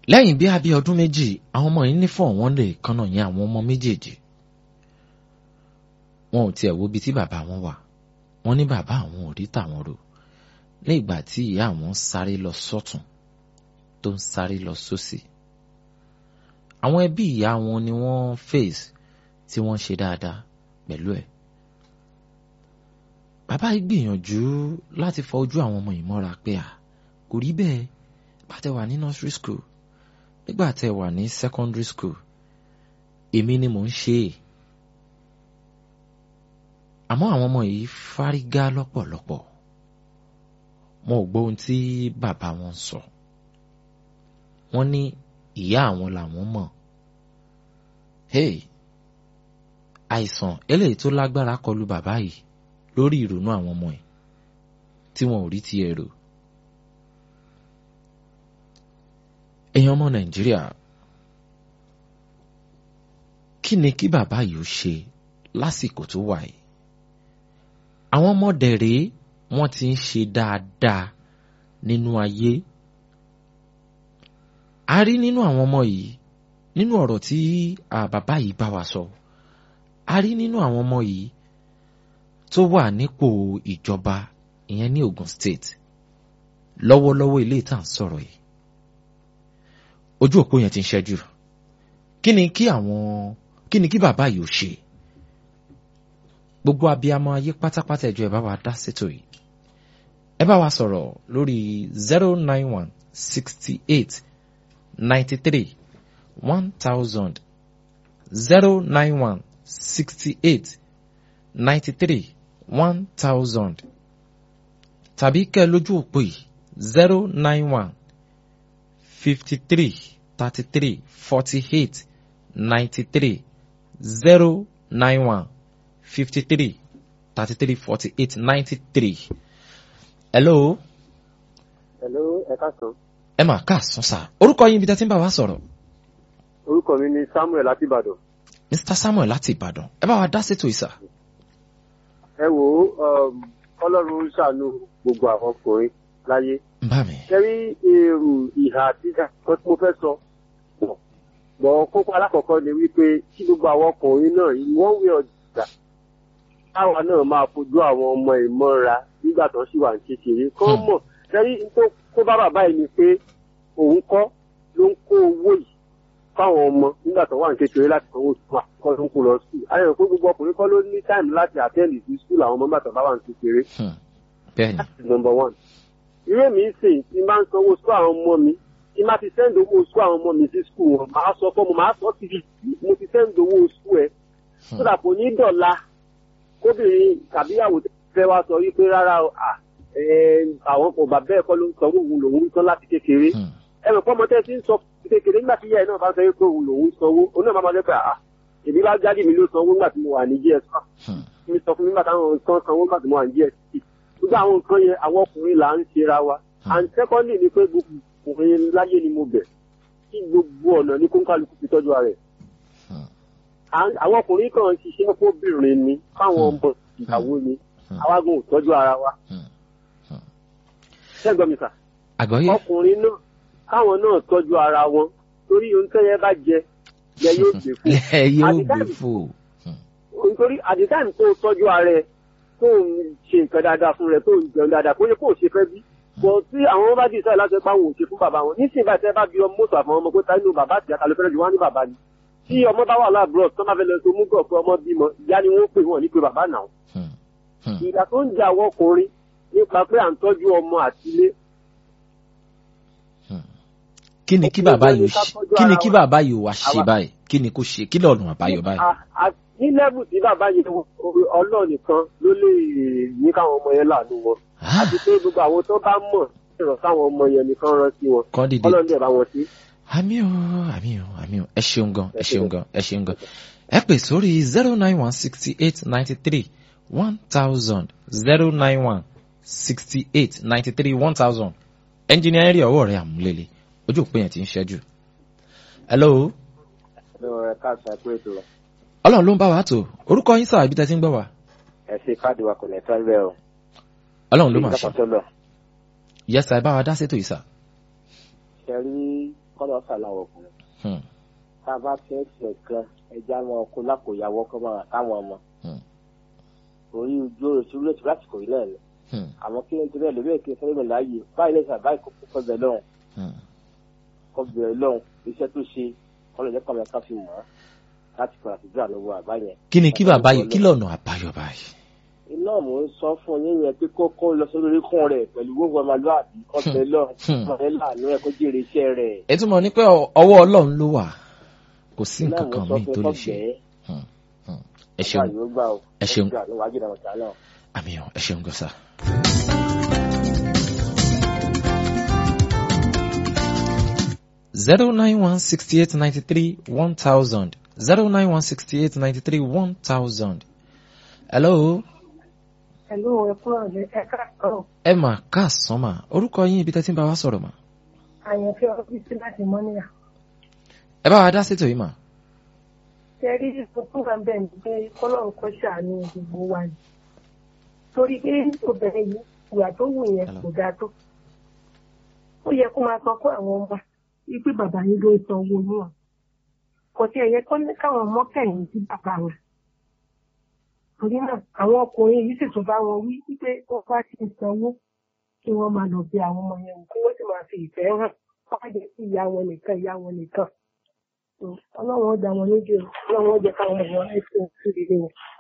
lẹ́yìn bí abí ọdún méjì àwọn ọmọ yìí ní fọ̀ wọ́n lè kánná yẹn àwọn ọmọ méjèèjì wọn ò tiẹ̀ wo ibi tí bàbá wọn wà wọ́n ní bàbá àwọn ò rí tàwọn rò ní ìgbà tí ìyá àwọn ń sáré lọ sọ́tún tó ń sáré lọ sósì àwọn ẹbí ìyá wọn ni wọ́n face tí wọ́n ṣe dáadáa pẹ̀lú ẹ̀ bàbá yìí gbìyànjú láti fọ ojú àwọn ọmọ yìí mọ́ra pé à kò rí bẹ́ẹ̀ bá tẹ wà ní nursery school nígbà tẹ wà ní secondary school èmi ni mò ń ṣe é àmọ́ àwọn ọmọ yìí fárígá lọ́pọ̀lọpọ̀ wọn ò gbọ́ ohun tí bàbá wọn sọ wọ́n ní ìyá àwọn làwọn mọ̀ hey àìsàn eléyìí tó lágbára kọlù bàbá yìí lórí ìrònú àwọn ọmọ ẹ̀ tí wọn ò rí ti èrò èèyàn ọmọ nàìjíríà kí ni kí bàbá yìí ó ṣe lásìkò tó wà yìí àwọn ọmọdé rèé wọ́n ti ń ṣe dáadáa nínú ayé a rí nínú àwọn ọmọ yìí nínú ọ̀rọ̀ tí bàbá yìí bá wa sọ a rí nínú àwọn ọmọ yìí tó wà nípò ìjọba ìyẹn ní Ogun State lọ́wọ́lọ́wọ́ ilé ìtàn sọ̀rọ̀ yìí ojú òpó yẹn ti ń ṣẹ́jú kí ni kí àwọn kí ni kí bàbá yìí ó ṣe gbogbo abiyamọ ayé pátápátá ẹjọ ẹ bá wa dá sétò yìí ẹ bá wa sọ̀rọ̀ lórí zero nine one sixty eight ninety three one thousand zero nine one sixty eight ninety three one thousand tàbí kẹ́ lójú òpó yìí zero nine one fifty three thirty three forty eight ninety three zero nine one fifty three thirty three forty eight ninety three. hello. hello ẹ káàsán. ẹ mà káàsán sá orúkọ yín ibi tẹ́ ti ń bá wa sọ̀rọ̀. orúkọ mi ni Samuel láti Ìbàdàn. Mr Samuel láti Ìbàdàn ẹ bá wa dá sétò ìsà. ẹ wo Ọlọ́run ṣàánú gbogbo àwọn ọkùnrin láyé. bá mi. kẹ́rí èrò ìhà àtijọ́ kan tí mo fẹ́ sọ bọ̀ kókó alákọ̀ọ́kọ́ ni wípé kí gbogbo àwọn ọkùnrin náà wọ́n wé ọjà táwa náà máa fojú àwọn ọmọ ìmọ̀ra nígbà tó ṣì wà ní kékeré kọ́ mọ̀ kẹ́rí tó kó bá bàbá yìí ni pé òun kọ́ ló ń kó owó yìí fáwọn ọmọ nígbà tó wà ní kékeré láti sanwó sùn àkọ́ ló ń kó lọ sùn ayọ̀ pé gbogbo ọkùnrin kọ́ ló ní táìmù láti àtẹ́ẹ̀lì sí sùn àwọn ọmọ nígbà tó bá wà ní kékeré. bẹ́ẹ̀ni. number one ìwé mi sìn tí máa ń sanwó sùn àwọn ọmọ mi tí máa ti sẹ́ńdì owó sùn àwọn ọmọ mi sí skul wọn máa sọ fọ́ mo máa sọ sí mo ti sẹ́ńdì owó sùn ẹ̀ sódà kò ní dọ̀la kóbìnrin tàbíyàwó fẹ́ wá sọ wípé rárá àwọn kò bá bẹ́ẹ̀ kọ́ ló ń sanwó òun lòun ń san láti kékeré ẹ mọ̀ pọ́nmọ́ tẹ́ ti ń sọ kékeré nígbà tí ìyá ẹ̀ náà bá sọ pé òun lòun sanwó òun náà máa máa lẹ́pẹ́ àá èmi bá jáde mi ló sanwó nígbà tí mo wà ní gs mi sọ fún mi nígbà táwọn nǹkan sanwó nígbà tí mo wà ní gs gbogbo àwọn nǹkan yẹn àwọn ọkùnrin là ń ṣera wa and secondly ni pé gbogbo ọkùnrin láyé ni mo bẹ̀ kí gbogbo ọ̀nà ní kóńkálukú fi tọ́jú ara ẹ̀ àwọn ọkùnrin kan ṣiṣẹ́ fóbìnrin ni fáwọn ọmọ ìyàwó ni awágùn ò tọ́jú ara wa. ṣẹ́gbọ́n mi sà. àgbọ̀yé. ọkùnrin náà káwọn náà tọ́jú ara wọn torí ohun tẹ́yẹ bá jẹ yẹ yóò gbé fò. ẹ yóò gbé fò. nítorí at the time tó tọ́jú ara ẹ tó ń ṣe nǹkan dáadáa fún rẹ tó ń jẹun dáadáa kó yẹ kó o ṣe fẹ́ bí. bọ̀ tí àwọn bá dì sọ́ọ̀ láti pa àwọn òṣè fún bàbá wọn nísìnyí báyìí tẹ́ bá bí ọmọ mọ́tò àfọwọ́n ọmọ pé táyé bàbá àti àkàlẹ́ fẹ́rẹ́ jù wá ní bàbá ni tí ọmọ bá wà láàbúrò tó máa fẹ́ lọ sí omúgọ̀ pé ọmọ bímọ ìyá ni wọ́n pè wọ́n ní pé bàbá náà. ìgbà tó ń jà àwọn ọkùnrin nípa pé à ń tọ́jú ọmọ àtìlé. kí ni kí bàbá yìí kí ni kí bàbá yìí wá ṣe báyìí kí ni kó ṣe kí lọ́ọ̀nù àbáyọ báyìí. ní lẹ́bù tí bàbá yìí ọlọ́ọ̀ nìkan ló lè ní káwọn ọmọ yẹn láàánú wọn àti pé gbogbo àwọn tó bá mọ̀ ìrọ̀ káwọn ọmọ yẹn nìkan rántí wọn ọlọ́ọ̀ dẹ̀ bá wọn sí àmì o àmì o àmì o ẹ ṣeun gan ẹ ṣeun gan ẹ ṣeun gan ẹ pè sórí zero nine one sixty eight ninety three one thousand zero nine one sixty eight ninety three one thousand ẹnjìnìá ẹ̀rí ọwọ́ rẹ̀ àmúlélẹ̀ ojú òpin yẹn ti ń ṣẹ́jú. hello. ẹ káàsán ẹ kú ètò rẹ. ọlọ́run ló ń bá wa tó orúkọ yín sáà ibi tẹ́ ti ń gbọ́ wa. ẹ ṣe káàdì wa kò ní tán bẹ́ẹ̀ o. ọlọ́run ló máa ṣe. yẹ́sà ẹ bá wa dá sétò yìí sà. ṣe rí kọ́nà sàlàwọ̀ ọkùnrin Hmm. tá a bá fẹ́ ṣe kan ẹja wọn kó lákòyàwó kọ́ máa táwọn ọmọ Hmm. orí ojú oṣù orí oṣù lásìkò yìí náà ni Hmm. àmọ́ kí n torí ẹ̀ lórí èké fẹ́rẹ́ mi láàyè báyìí lẹ́sìn àbáyé kó kọ́ bẹ̀ lọ́hùn Hmm. kọ́ bẹ̀ lọ́hùn iṣẹ́ tó ṣe kọ́nà ìjẹ́ kọ́mọ ká fi mọ̀ ọ́ láti kọ́ àtijọ́ àlọ́wọ́ àbáyẹn. kí ni kí bàbá yìí kí lọ́nà àbáyọ báyìí. iná mò ń sọ fún yín yẹn pé kókó lọ sórí oríkún rẹ̀ pẹ̀lú gbogbo ọmọlúwàbí kọ́ bẹ̀ lọ́hùn Hmm. kọ́ bẹ̀ láàánú ẹ̀ kó jèrè iṣẹ́ rẹ̀. ẹ túmọ̀ ní pé ọ- ọwọ́ ọlọ́run ló wà kò sí iná nǹkan mò kan ń sọ míì fún tó kọ́ lè ṣe. bẹ́ẹ̀ Hmm. Hmm. ẹ ṣeun àyè ó gbà ó ẹ ṣeun. gbà ló wájú ìdáwọ̀ tí a náà. àmì ọ̀ ẹ ṣeun gbọ́sà. zero nine one sixty eight ninety three one thousand zero nine one sixty eight ninety three one thousand. hello Hello, ẹ kúrò ní ẹ̀ka kan. ẹ mà káàsán mà orúkọ yín ibi tẹ́ ti ń bá wa sọ̀rọ̀ mà Àyànfẹ́ ọ́fíìsì láti Mọ́níyà. ẹ bá wa dá sétò yìí mà. Ṣé rí tuntun kan bẹ́ẹ̀ ni pé kọ́lọ́run kọ́ ṣàánú gbogbo wa ni. Torí pé obìnrin yìí ìwà tó wù yẹn Hello. kò dáa tó. Ó yẹ kó máa sọ fún àwọn ọmọ wípé bàbá yín ló ń san owó níwọ̀n. Kò tí ẹ yẹ kọ́ ní káwọn ọmọ kẹ̀yìn sí bàbá wọn. Torí náà, àwọn ọkùnrin yìí sì tún bá wọn wí wípé wọ́n bá ti ń sanwó kí wọ́n máa lọ bí àwọn ọmọ yẹn kí wọ́n sì máa fi ìfẹ́ hàn. Wọ́n á jẹ́ sí ìyá wọn nìkan ìyá wọn nìkan ọlọ́run ó dá wọn lójú o ọlọ́run ó jẹ́ káwọn ọmọ wọn láìpẹ́ òkú rere wọn.